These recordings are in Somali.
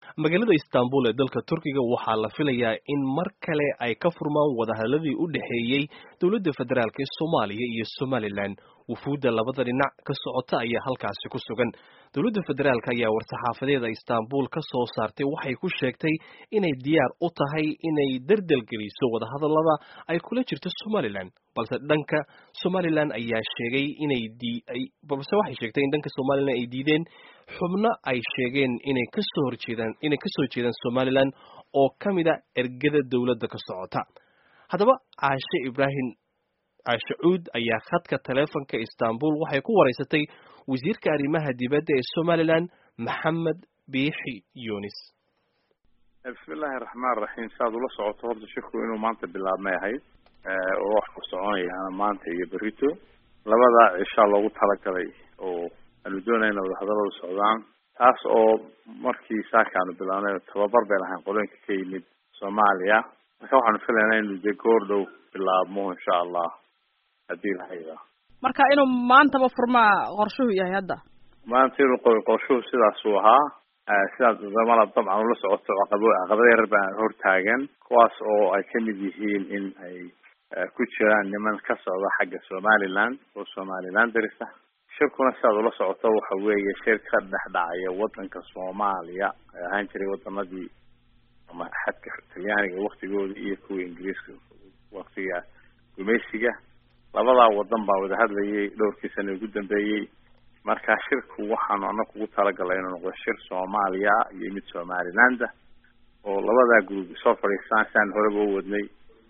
magaalada istanbul ee dalka turkiga waxaa la filayaa in mar kale ay ka furmaan wadahadladii u dhexeeyey dowladda federaalk ee soomaaliya iyo somalilan wufuudda labada dhinac ka socota ayaa halkaasi ku sugan dowladda federaalk ayaa war-saxaafadeeda istanbul ka soo saartay waxay ku sheegtay inay diyaar u tahay inay dardelgeliso wadahadallada ay kula jirto somalilan balse dhanka somalilan ayaa sheegay inay balse waxay sheegtay in dhanka somalilan ay diideen xubno ay sheegeen inay kasoo horjeedaan inay kasoo jeedaan somalilan oo ka mid a ergada dowladda ka socota haddaba caashe ibraahim caashe cuud ayaa khadka taleefonka istanbul waxay ku wareysatay wasiirka arrimaha dibadda ee somalilan maxamed biixi yunis bismillahi raxmaan raxiim saaad ula socoto horta shirku inuu maanta bilaabmay ahayd oo wax ku soconayaana maanta iyo berito labada cishaa loogu talagalay oo aanu doonayna wadahadaladu socdaan taas oo markii saakaanu bilaabnay tababar bay lahayn qolooyinka ka yimid soomaaliya marka waxaanu filaynaa inu dee goor dhow bilaabmo insha allah haddii lahayda marka inuu maantaba furmaa qorshuhu yahay hadda maanta inuu qorshuhu sidaasuu ahaa sidaas damana dabcan ula socoto caqabo caqabada yarar baa hortaagan kuwaas oo ay kamid yihiin in ay ku jiraan niman ka socda xagga somaliland oo somaliland darisa shirkuna sidaad ula socoto waxa weeye shir ka dhex dhacaya wadanka soomaaliya ay ahaan jiray wadamadii ama xadka talyaaniga waktigoodii iyo kuwa ingiriiska waktiga gumaysiga labadaa wadan baa wada hadlayay dhowrkii sana ugu dambeeyey marka shirku waxaanu anaga ugu talagalay inuu noqdo shir soomaaliya iyo mid somalilanda oo labadaa group soo fadhiistaan siaan horeba u wadnay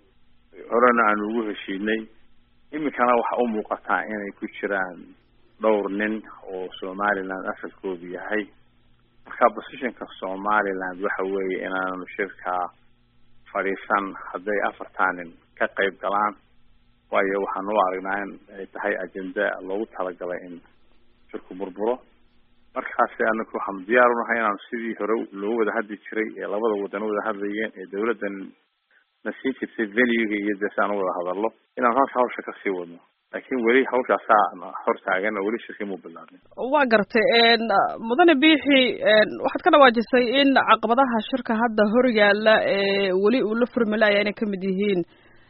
horena aanu ugu heshiinay iminkana waxa u muuqataa inay ku jiraan dhowr nin oo somaliland asalkoodu yahay marka positionka somaliland waxa weeye inaanu shirkaa fadhiisan hadday afartaa nin ka qayb galaan waayo waxaan u aragnaa in ay tahay agenda loogu talagalay in shirku burburo markaasi anaku waxaanu diyaar unahay inaanu sidii hore loo wada hadli jiray ee labada wadan wada hadlayeen ee dawladdan na siin jirtay venuega iyo dee si aan u wada hadallo inaanu halka hawsha kasii wadno laakiin weli hawshaasaa hor taagan oo weli shirkii muu bilaabin waa gartay mudane biixi waxaad ka dhawaajisay in caqabadaha shirka hadda hor yaala ee weli uu la furmilaya inay kamid yihiin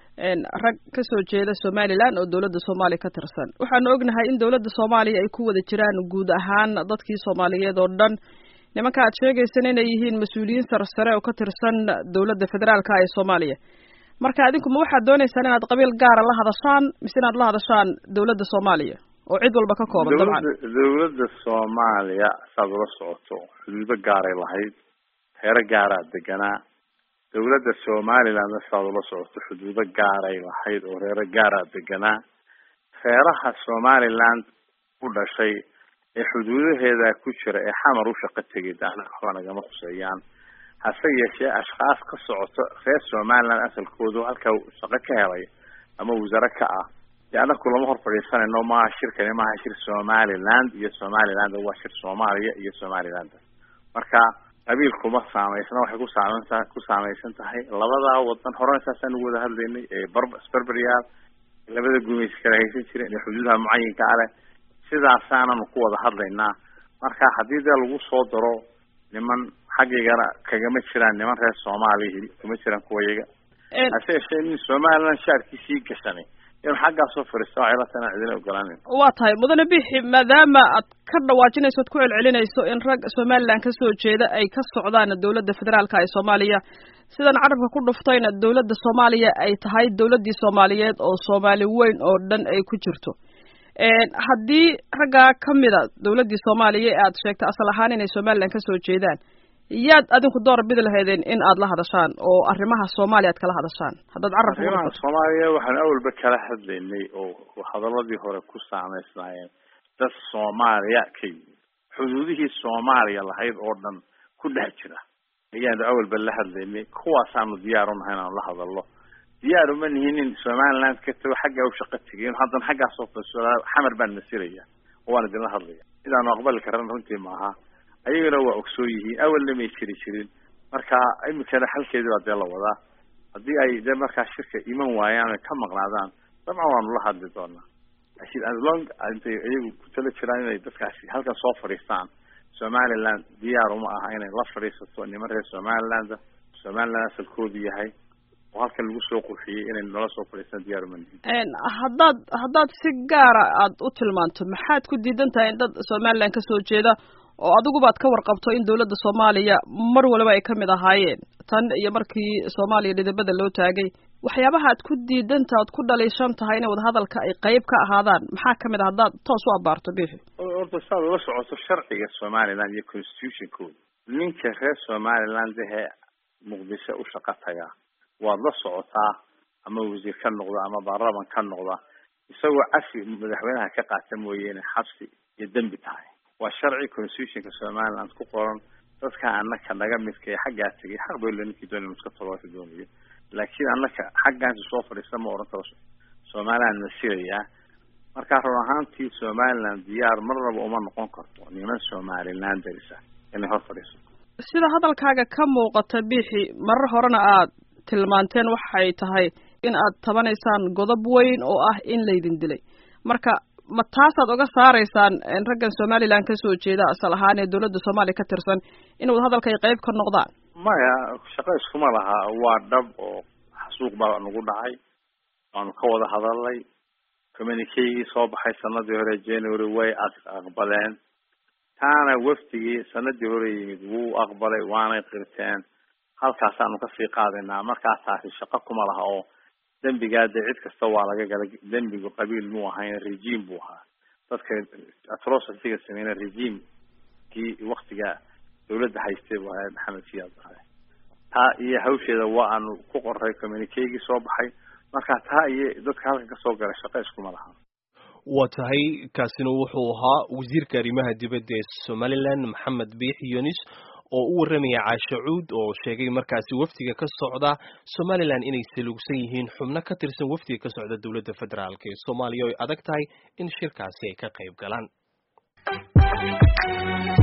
rag kasoo jeeda somaliland oo dowladda soomaaliya ka tirsan waxaanu ognahay in dowladda soomaaliya ay ku wada jiraan guud ahaan dadkii soomaaliyeed oo dhan nimanka aad sheegaysan inay yihiin mas-uuliyiin sarsare oo ka tirsan dowladda federaalka ee soomaaliya marka adinku ma waxaad dooneysaan inaad qabiil gaara la hadashaan mise inaad la hadashaan dowladda soomaaliya oo cid walba ka kooban dabcan dowladda soomaaliya saad ula socoto xuduudo gaaray lahayd heero gaaraa deganaa dowladda somalilandna sidaad ula socoto xuduudo gaaray lahayd oo reero gaaraa deganaa reeraha somaliland u dhashay ee xuduudaheeda ku jira ee xamar u shaqo tegay daana waxba nagama khuseeyaan hase yeeshee ashkaas ka socoto reer somaliland asalkoodu halkaa shaqo ka helay ama wasare ka ah dee anaku lama hor fadhiisanayno maaha shirkani maaha shir somaliland iyo somaliland waa shir soomaaliya iyo somaliland marka qabiilkuma saameysna waxay ku saameynta ku saameysan tahay labadaa wadan horena saasaan ugu wada hadlaynay ee barb sberberyaal labada gumaysi kala haysan jireen ee xuduudaha mucayinka a leh sidaasaananu ku wada hadlaynaa marka haddii dee lagu soo daro niman xaggaygana kagama jiraan niman reer soomaaliya kama jiraan kuwayaga hase yeeshee nin somaliland shaarkiisii gashanay inuu xaggaasoo fadhiista waxay la tahay inaan cidina ogolaanin waa tahay mudane bixi maadaama aad ka dhawaajinayso ad ku celcelinayso in rag somaliland kasoo jeeda ay ka socdaan dowladda federaalka ee soomaaliya sidan carabka ku dhuftayna dowladda soomaaliya ay tahay dowladdii soomaaliyeed oo soomaali weyn oo dhan ay ku jirto haddii raggaa kamida dowladdii soomaaliya ee aad sheegtay asal ahaan inay somaliland kasoo jeedaan yaad adinku door bidi lahaydeen in aad la hadashaan oo arrimaha soomaaliya aad kala hadashaan haddaad carabka arrimaha soomaaliya waxaanu awalba kala hadlaynay oo hadaladii hore ku saameysnaayeen dad soomaaliya ka yimid xuduudihii soomaaliya lahayd oo dhan ku dhex jira ayaanu awalba la hadlaynay kuwaasaanu diyaar unahay inaanu la hadalno diyaar uma nihin in somaliland ka tago xaggaa u shaqo tegay haddana xaggaasoo xamar baan masiraya oo waan idinla hadlaya sidaanu aqbali karan runtii maaha ayagana waa ogsoon yihiin awalna may jiri jirin marka iminkana xalkeedi baa dee la wadaa haddii ay dee markaa shirka iman waayaan ay ka maqnaadaan dabcan waanu la hadli doonaa laakiin as long intay iyagu ku tala jiraan inay dadkaasi halkan soo fadhiistaan somaliland diyaar uma aha inay la fadhiisato niman reer somaliland somaliland asalkoodu yahay oo halkan lagu soo qurxiyey inay nala soo fadhiistaan diyaar uma nihin haddaad haddaad si gaara aad u tilmaanto maxaad ku diidan tahay in dad somaliland kasoo jeeda oo adigubaad ka warqabto in dawladda soomaaliya mar waliba ay kamid ahaayeen tan iyo markii soomaaliya dhidibada loo taagay waxyaabaha aad ku diidanta aad ku dhaliishan tahay inay wadahadalka ay qayb ka ahaadaan maxaa kamid a haddaad toos u abaarto bixi horta saad ula socoto sharciga somaliland iyo constitutionkooda ninka reer somaliland ahee muqdisho u shaqo tagaa waad la socotaa ama wasiir ka noqda ama baarlaman ka noqda isagoo cafi madaxweynaha ka qaata mooye inay xabsi iyo dembi tahay waa sharci constitutionka somaliland ku qoran dadka anaka naga midka ee xaggaa tegay xaq bay le ninkii doonay iska tolaka doonayo laakiin anaka xaggaasi soo fadhiista ma odhan karo somaliland na sirayaa marka run ahaantii somaliland diyaar marnaba uma noqon karto niman somaliland darisa inay hor fadhiiso sida hadalkaaga ka muuqata bixi marar horena aad tilmaanteen waxay tahay in aad tabanaysaan godob weyn oo ah in laydin dilay marka ma taasaad oga saaraysaan raggan somaliland kasoo jeeda asal ahaan ee dawladda soomaaliya ka tirsan in wadahadalka ay qayb ka noqdaan maya shaqo iskuma laha waa dhab oo xasuuq baa nagu dhacay waanu ka wada hadalnay communikegii soo baxay sanadii hore january way aqbaleen taana wafdigii sanadii hore yimid wuu aqbalay waanay qirteen halkaasaanu kasii qaadaynaa markaa taasi shaqo kuma laha oo dembigaa dee cid kasta waa laga gala dembigu qabiil muu ahayn regime buu ahaa dadka atrocityga sameyna regimekii waktiga dawladda haystay buu ahaa maxamed siyaad ahay taa iyo hawsheeda waa aanu ku qoray communikegii soo baxay marka taa iyo dadka halkan kasoo galay shaqo iskuma laha waa tahay kaasina wuxuu ahaa wasiirka arrimaha dibadda ee somaliland maxamed biix yunis oo u warramaya caashe cuud oo sheegay markaasi wafdiga ka socda somaliland inay salugsan yihiin xubno ka tirsan wafdiga ka socda dowladda federaalk ee soomaaliya oo ay adag tahay in shirkaasi ay ka qayb galaan